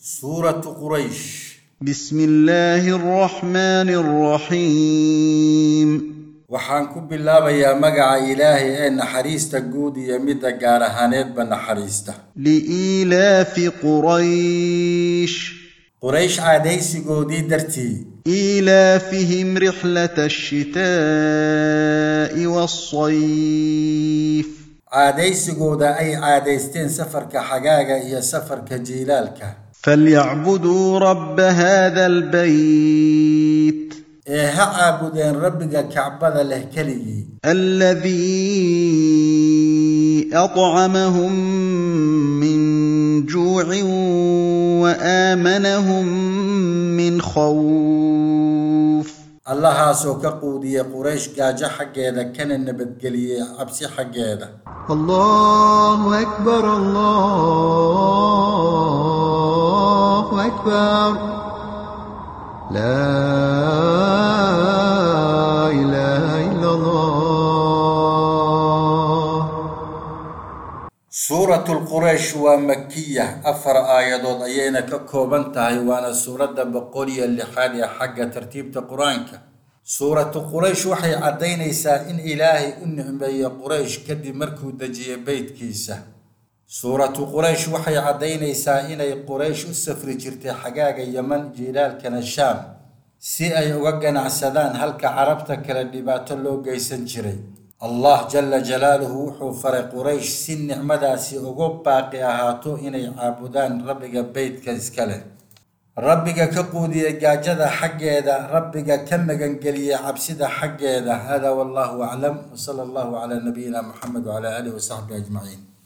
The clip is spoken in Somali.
suuratu quraysh بسم الله الرحمن الرحيم waxaan ku bilaabayaa magaca ilaahay ee naxariista guud iyo midda gaar ahaaneedba naxariista لإيلاف قريش quraysh caadaysigoodii dartii إيلافهم رحلة الشتاء والصيف caadaysigooda ay caadaysteen safarka xagaaga iyo safarka jiilaalka فليعبدوا رب هذا البيت ee ha caabudeen rabbiga kacbada leh keligii الذي أطعمهم من جوع وآمنهم من خوف allahaasoo ka quudiyey quraysh gaajo xaggeeda kana nabadgeliyey cabsi xaggeeda الله أكبر الله أكبر لا إله إلا الله suuratu quraysh waa makiya afar aayadood ayayna ka kooban tahay waana suuradda boqol iyo lixaad ee xagga tartiibta qur-aanka suuratu quraysh waxay caddaynaysaa in ilaahay u nicmeeyey quraysh kadib markuu dejiyey beytkiisa suuratu quraysh waxay caddaynaysaa inay quraysh u safri jirtay xagaaga yeman jiilaalkana shaam si ay uga ganacsadaan halka carabta kale dhibaato loo geysan jiray allah jala jalaaluhu wuxuu faray quraysh si nicmadaasi ugu baaqi ahaato inay caabudaan rabbiga beytka iska leh rabbiga ka quudiyey gaajada xaggeeda rabbiga ka magangeliyey cabsida xaggeeda hada wallahu aclam wsala allahu calaa nabiyina muxamed wcala aalihi wasaxbihi ajmaciin